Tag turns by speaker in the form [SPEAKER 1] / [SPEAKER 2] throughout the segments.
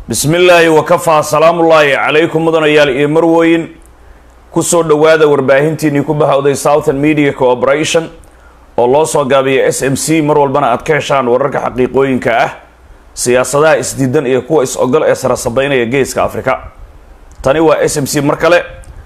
[SPEAKER 1] bismi illaahi wakafaa salaamullaahi calaykum mudanayaal iyo marwoyin kusoo dhowaada warbaahintiinii ku bahawday southern media cooperation oo loo soo gaabiya s m c mar walbana aad ka heshaan wararka xaqiiqooyinka ah siyaasadaha isdiidan iyo kuwa is-ogol ee sarasabeynaya geeska afrika tani waa s m c mar kale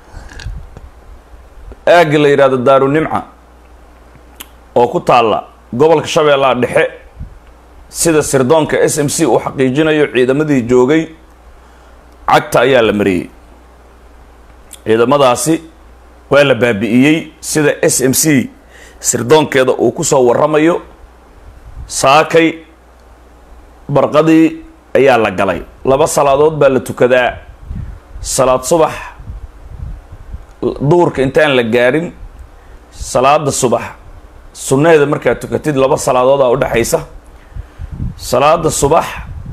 [SPEAKER 1] aagga la yidhahdo daarunimca oo ku taalla gobolka shabeellaha dhexe sida sirdoonka s m c uu xaqiijinayo ciidamadii joogay cagta ayaa la mariyey ciidamadaasi waa la baabi'iyey sida s m c sirdoonkeeda uu ku soo warramayo saakay barqadii ayaa la galay laba salaadood baa la tukadaa salaad subax duhurka intaan la gaadhin salaada subax sunnaheeda markaad tukatid laba salaadoodaa udhexaysa salaada subax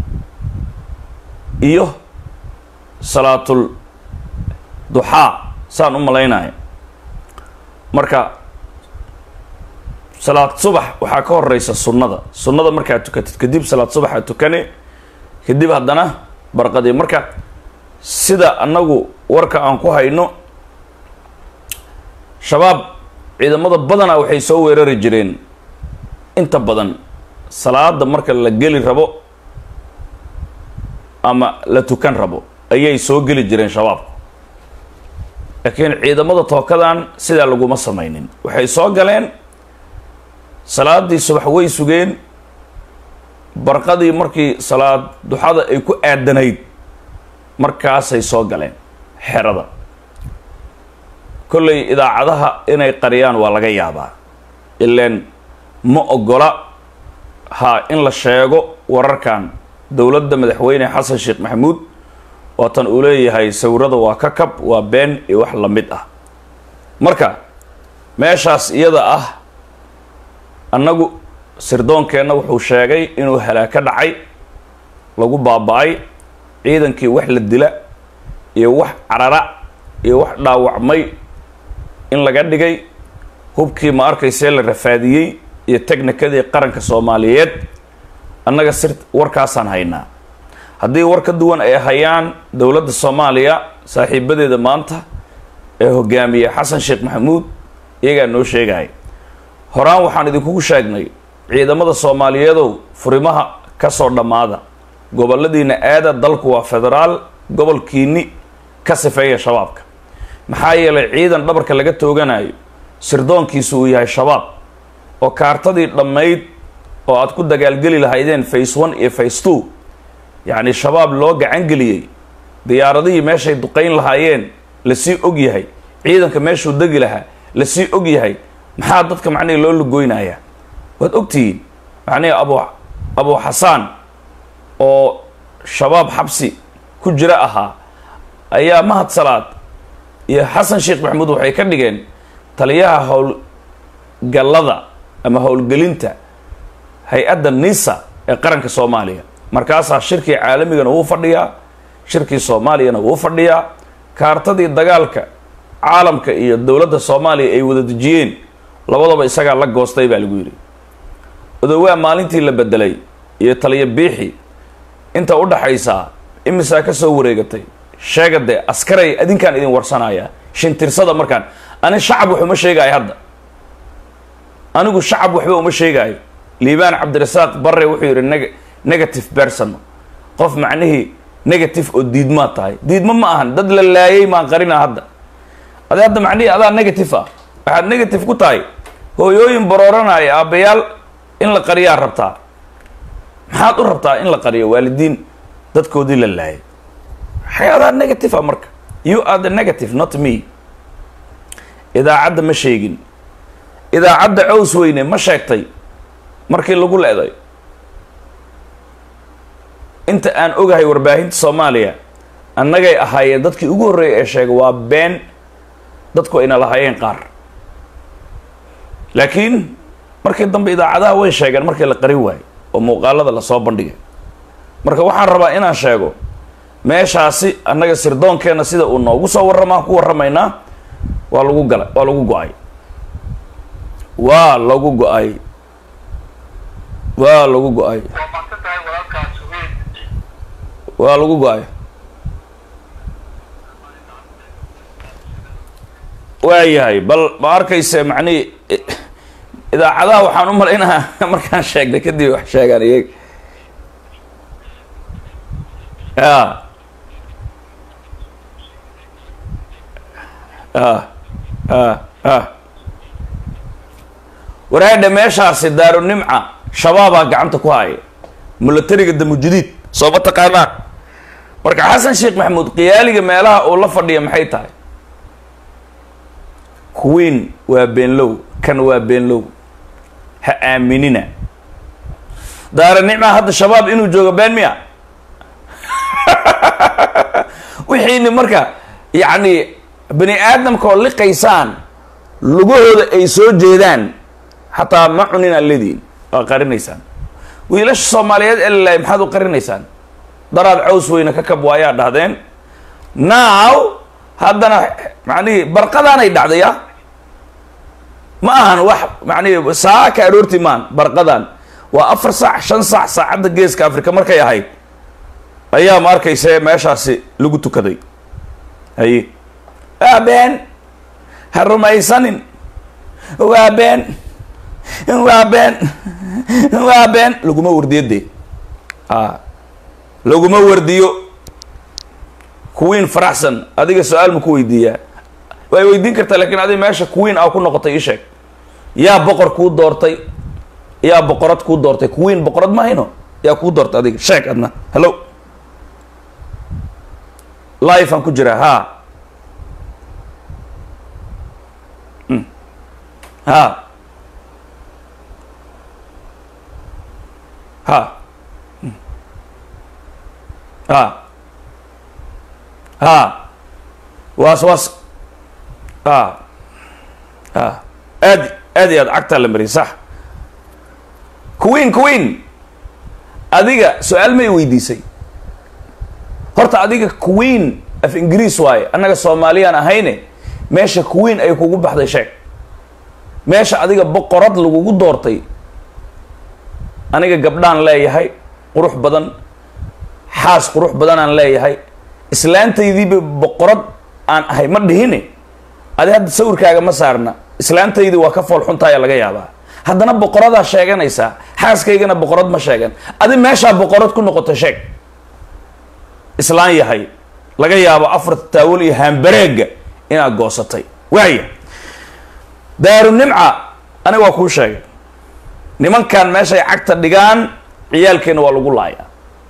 [SPEAKER 1] iyo salaatul duxaa saan u malaynaya marka salaad subax waxaa ka horeysa sunnada sunnada markaad tukatid kadib salaad subaxaad tukane kadib haddana barqadii marka sida annagu warka aan ku hayno shabaab ciidamada badanaa waxay soo weerari jireen inta badan salaada marka la geli rabo ama la tukan rabo ayay soo geli jireen shabaabku laakiin ciidamada tookadan sidaa laguma sameynin waxay soo galeen salaadii subax way sugeen barqadii markii salaad duxada ay ku aadanayd markaasay soo galeen xerada kollay idaacadaha inay qariyaan waa laga yaabaa ileen ma ogola ha in la sheego wararkan dowladda madaxweyne xasan sheekh maxamuud waatan uu leeyahay sawirada waa ka kab waa been iyo wax la mid ah marka meeshaas iyada ah annagu sirdoonkeenna wuxuu sheegay inuu halaaka dhacay lagu baaba-ay ciidankii wax la dila iyo wax carara iyo wax dhaawacmay in laga dhigay hubkii ma arkaysee la rafaadiyey iyo technikadii qaranka soomaaliyeed annaga sir warkaasaan haynaa haddii war ka duwan ay hayaan dowladda soomaaliya saaxiibadeeda maanta ee hogaamiye xasan sheekh maxamuud iyagaa noo sheegaya horaan waxaan idinkugu sheegnay ciidamada soomaaliyeedow furimaha ka soo dhammaada goboladiina aada dalku waa federaal gobolkiini ka sifeeya shabaabka maxaa yeelay ciidan dhabarka laga tooganayo sirdoonkiisu uu yahay shabaab oo kaartadii dhammayd oo aad ku dagaalgeli lahaydeen face one iyo face two yacni shabaab loo gacangeliyey diyaaradihii meeshay duqayn lahaayeen lasii og yahay ciidanka meeshuu degi lahaa lasii og yahay maxaa dadka macnihi loo lugoynayaa waad ogtihiin macnihi abu abu xasaan oo shabaab xabsi ku jira ahaa ayaa mahad salaad iyo xasan sheekh maxamuud waxay ka dhigeen taliyaha howlgallada ama howlgelinta hay-adda nisa ee qaranka soomaaliya markaasaa shirkii caalamigana wuu fadhiyaa shirkii soomaaliyana wuu fadhiyaa kaartadii dagaalka caalamka iyo dowladda soomaaliya ay wada dejiyeen labadaba isagaa la goostay baa lagu yidhi odowaa maalintii la bedelay iyo taliya biixi inta u dhaxaysaa imisaa ka soo wareegatay sheega dee askaray adinkaan idin warsanaya shintirsada markaan ani shacab wax uma sheegaayo hadda anigu shacab waxba uma sheegaayo liibaan cabdirasaaq barre wuxuu yidhi neg negative person qof macnihii negative oo diidmaa tahay diidmo ma ahan dad la laayay maan qarina hadda ade hadda macnihii adaa negative ah waxaad negative ku tahay hooyooyin barooranaya aabbayaal in la qariyaa rabtaa maxaad u rabtaa in la qariyo waalidiin dadkoodii la laayay waxay adaa negative ah marka you are the negative not me idaacadda ma sheegin idaacadda cows weyne ma sheegtay markii lagu le-day inta aan ogahay warbaahinta soomaaliya annagay ahaayeen dadkii ugu horreeyay ee sheegay waa been dadku ayna lahaayeen qaar laakiin markii dambe idaacadaha way sheegeen markii la qarin waayo oo muuqaalada lasoo bandhigay marka waxaan rabaa inaan sheego meeshaasi annaga sirdoonkeenna sida uu noogu soo warramaan ku warramaynaa waa lagu gala waa lagu go-ay waa lagu go-ay waa lagu go-ay waa lagu go-ay waayahay bal ma arkayse macnihi idaacadaha waxaan u malaynahaa markaan sheegnay kadib wax sheegaan iyag a a a a waraadha meeshaasi daaru nimca shabaabaa gacanta ku haya milatariga damujudiid soo ma taqaanaan marka xasan sheekh maxamuud qiyaaliga meelaha uu la fadhiya maxay tahay queen waa beenlow kan waa beenlow ha aaminina daara nicma hadda shabaab inuu joogo been miya wixiini marka yacni bani aadamka oo liqaysaan lugahooda ay soo jeedaan xataa ma cunin aan lediin waa qarinaysaan wiilasha soomaaliyeed elilay maxaad u qarinaysaan daraad caws weyne ka kab waayaa dhahdeen now haddana macnihi barqadaanay dhacdaya ma ahan wax macnihi saaka aroorti maan barqadan waa afar saac shan saac saacadda geeska africa markay ahayd ayaa ma arkayse meeshaasi lagu tukaday haye waa been ha rumaysanin waa been waa been waa been laguma wardiyo dee a laguma wardiyo queen faraxsan adiga su-aal ma ku weydiiyaa way weydiin kartaa lakin adiga meesha queen aa ku noqotay ii sheeg yaa boqor kuu doortay yaa boqorad kuu doortay queen boqorad ma hayno yaa kuu doortay adiga sheeg adna hello life aan ku jiraa ha ha ha ha ha waas waas a a aad aad iyo aad cagtaa la mariyay sax queen queen adiga su-aal may weydiisay horta adiga queen af ingiriis waaye annaga soomaaliyaan ahayne meesha queen ay kugu baxday sheeg meesha adiga boqorad lagugu doortay aniga gabdhaan leeyahay qurux badan xaas qurux badanaan leeyahay islaantaydiiba boqorad aan ahay ma dhihine adi hadda sawirkaaga ma saarna islaantaydii waa ka fool xuntaaya laga yaabaa haddana boqoradaa sheeganaysaa xaaskaygana boqorad ma sheegan adi meeshaa boqorad ku noqota sheeg islaan yahay laga yaabo afarta taawal iyo haambareega inaad goosatay waaya daaru nimca aniga waa kuu sheegay nimankan meeshay cagta dhigaan ciyaalkeenna waa lagu laayaa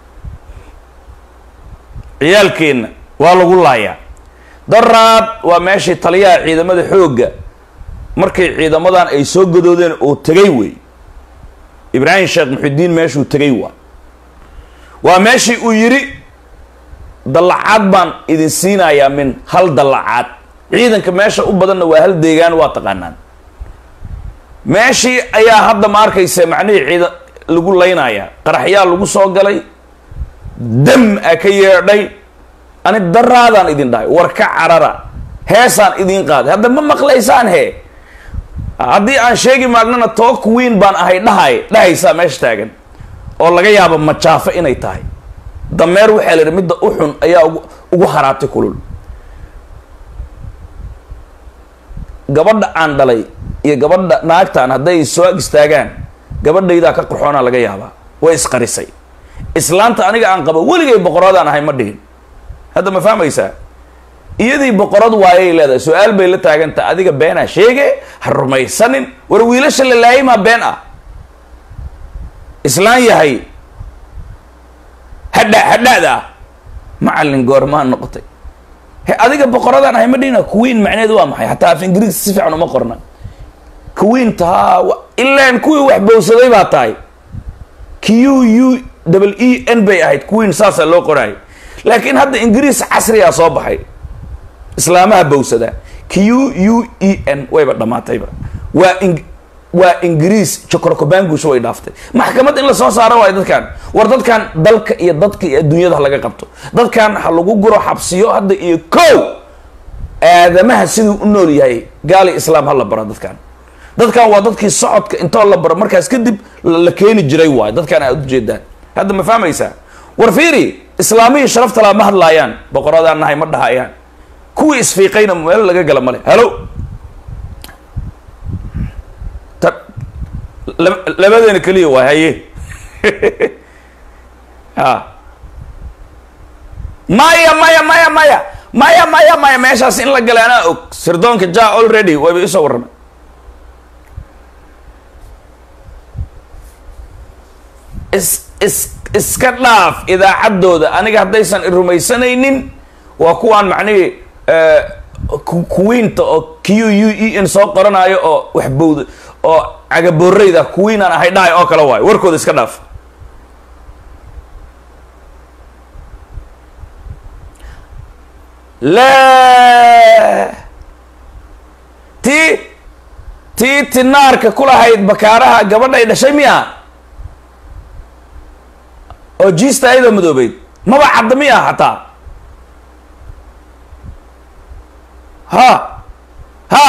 [SPEAKER 1] ciyaalkeenna waa lagu laayaa daraad waa meeshii taliyaha ciidamada xoogga markay ciidamadan ay soo gadoodeen oo tegay wey ibraahim sheekh muxudiin meeshuu tegay waa waa meeshii uu yidhi dallacaad baan idin siinayaa min hal dallacaad ciidanka meesha u badanna waa hal deegaan waa taqaanaan meeshii ayaa hadda ma arkaysa macnihii ciida lagu laynayaa qaraxyaa lagu soo galay dam a ka yeedhay ani daraadaan idin dhahay war ka carara heesaan idin qaaday hadda ma maqlaysaan he haddii aan sheegi maagnana too queen baan ahay dhahay dhahaysaa meesha taagan oo laga yaabo majaafo inay tahay dameer waxaa la yidhi midda u xun ayaa ugu ugu haraabtay kulul gabadha aan dhalay iyo gabadha naagtaan hadday soo ag istaagaan gabadhaydaa ka qurxoonaa laga yaabaa way isqarisay islaanta aniga aan qabo weligay boqoradaan ahay ma dhihin hadda ma fahmaysaa iyadii boqorad waayay leedahay su-aal bay la taaganta adiga beenaa sheege ha rumaysanin war wiilasha la laayimaa been ah islaan yahay hadha hadhaada ah macallin goormaa noqotay he adiga boqoradaan ahay ma dhihina queen macneedu waa maxay hataa af ingiriis si fiican uma qorna queen tahaa ilaan kuwii wax bowsaday baa tahay q u double e n bay ahayd queen saasaa loo qoraayay laakiin hadda ingiriis casrigaa soo baxay islaamaha bowsada q u e n wayba dhammaatayba waa in waa ingiriis jokorokobangush way dhaaftay maxkamad in lasoo saaro waayo dadkan war dadkan dalka iyo dadka iyo adduunyada ha laga qabto dadkan ha lagu guro xabsiyo hadda iyo kow aadamaha siduu u nool yahay gaali islaam ha la baro dadkan dadkan waa dadkii socodka intoo la baro markaas kadib la keeni jiray waayo dadkan aad ujeedaan hadda ma fahmaysaa war fiiri islaamihii sharafta laa ma hadlaayaan boqoradaan nahay ma dhahayaan kuwii isfiiqayna meel laga gala male halo ta lab- labadeena keliya waay haye ha maya maya maya maya maya maya maya meeshaas in la galay anaa og sirdoonka ja already wayba isoo warramay is is iska dhaaf idaacaddooda aniga haddaysan i rumaysanaynin waa kuwaan macnihii eh, ku- kuwiinta oo q u e n soo qoranayo oo waxbowda oo cagabooreyda kuwiinaan ahay dhahay oo kale waayo warkooda iska dhaaf la tii tii tinaarka kulahayd bakaaraha gabadhay dhashay miya oo jiista ayadoo madoobeyd maba cadda miya hataa ha ha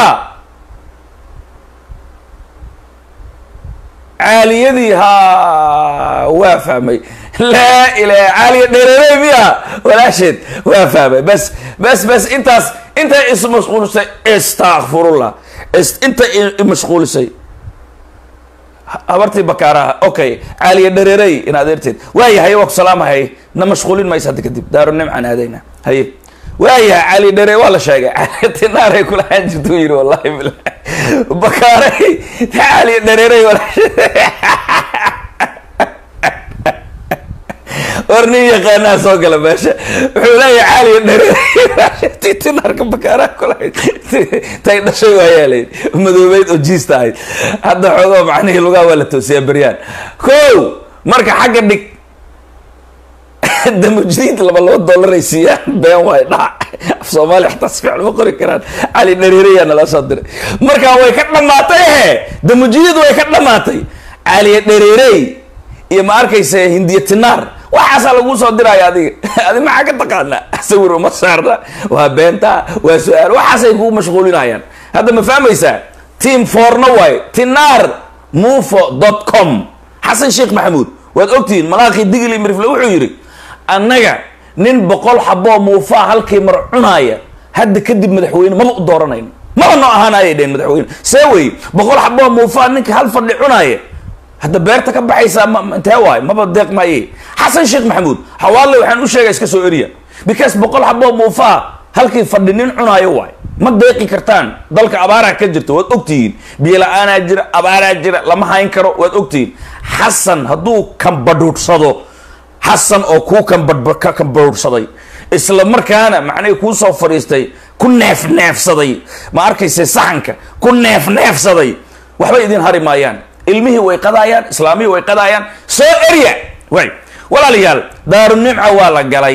[SPEAKER 1] caaliyadii ha waa fahmay laa ilaha caaliya dhereerey miya walaasheed waa fahmay bas bas bas intaas intay ismashquulisay istakfirullah is intay i- imashquulisay habartii bakaaraha okay caaliya dhereerey in adeerteed waayahay waa ku salaamahay na mashquulin maysa hadda kadib daaru nimcaan aadayna haye waayahay caaliya dheerey waa la sheegay caaliya tinaaray kulahaan jirtuu yiri wallahi bilahi bakaaray caaliya dhereerey walaashe war nin yaqaanaa soo gala meesha wuxuu leeyahay caaliya dhereerey tinaarka bakaaraha kulahayd tay dhashay waayaa layidhi madoobeyd oo jiista ahayd hadda xoogoo macnihii lugaha waa la toosiyaa beryaan kow marka xagga dhig damujdiid laba laba dollar ay siiyaan been waay dhac af soomaali xataa si fiican ma qori karaan cali dhareerayaa nala soo diray marka way ka dhamaatay he damujdiid way ka dhamaatay caliya dhareerey iyo ma arkaysa hindiya tinaar waxaasaa laguu soo diraya adiga adi maxaa ka taqaanaa sawir uma saarna waa beenta waa su-aal waxaasay kugu mashquulinayaan hadda ma fahmaysaa team forna waay tinaar mufo dot com xasan sheekh maxamuud waad ogtihiin malaaqii digli mirifle wuxuu yidhi annaga nin boqol xaboo muufaa halkii mar cunaaya hadda kadib madaxweyne maba u dooranayno maba noo ahaanayay dheen madaxweyne see wey boqol xaboo muufaa ninka hal fadhi cunaaya hadda beerta ka baxaysaa ma- ma- intee waay maba deeq maaye xasan sheekh maxamuud xawaalle waxaan u sheegay iska soo eriya because boqol xaboo muufaa halkii fadhi nin cunaayo waay ma deeqi kartaan dalka abaaraa ka jirta waad ogtihiin biyo la-aanaa jira abaaraa jira lama hayn karo waad ogtihiin xasan hadduu kambadhuudsado xasan oo kuu kambadh- ka kambadhuudsaday isla markaana macnihii kuu soo fadhiistay ku neef neefsaday ma arkayse saxanka ku neef neefsaday waxba idin hari maayaan ilmihii way qadaayaan islaamihii way qadaayaan soo erya way walaalayaal daaru nimca waa la galay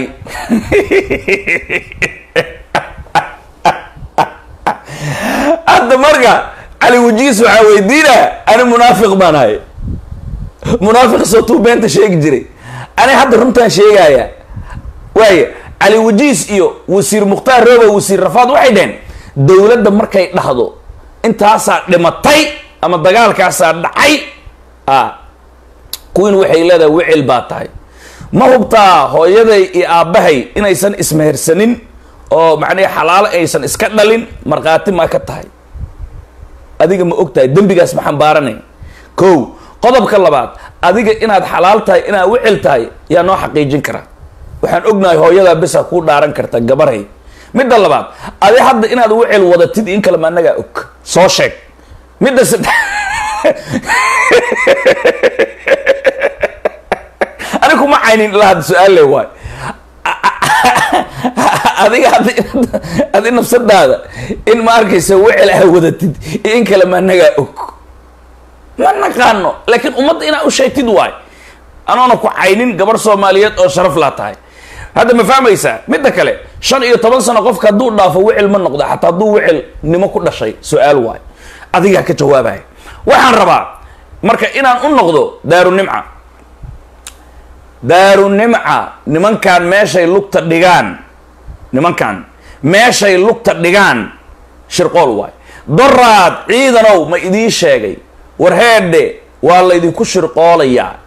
[SPEAKER 1] hadda marka cali wajiis waxaa weydiina ani munaafiq baan ahay munaafiq sootuu beenta sheegi jiray ani hadda runtaan sheegaya waaya cali wajiis iyo wasiir mukhtaar rooba wasiir rafaad waxay dheheen dowladda markay dhahdo intaasaa dhimatay ama dagaalkaasaa dhacay a kuwiin waxay leedahay wicil baa tahay ma hubtaa hooyaday iyo aabbahay inaysan ismehersanin oo macnihi xalaalo aysan iska dhalin markhaati maa ka tahay adiga ma og tahay dembigaas ma xambaaranay kow qodobka labaad adiga inaad xalaal tahay inaad wicil tahay yaa noo xaqiijin kara waxaan ognahay hooyadaa bisa kuu dhaaran karta gabarhay midda labaad adi hadda inaad wicil wadatid in kale ma anagaa og soo sheeg midda saddex ani kuma caynin ilaa hadda su-aal le waay adiga hadda adi nafsadaada in ma arkaysa wicil aa wadatid iyo in kale ma anagaa og ma naqaano laakiin ummadda inaad u sheegtid waay anoona ku caynin gabar soomaaliyeed oo sharaf laa tahay hadda ma fahmaysaa midda kale shan iyo toban sano qofka hadduu dhaafo wicil ma noqda xataa hadduu wicil nimo ku dhashay su-aal waay adigaa ka jawaabaya waxaan rabaa marka inaan u noqdo daaru nimca daaru nimca nimankan meeshay lugta dhigaan nimankan meeshay lugta dhigaan shirqool waay doraad ciidanow ma idiin sheegay war heedhe waa laydinku shirqoolayaa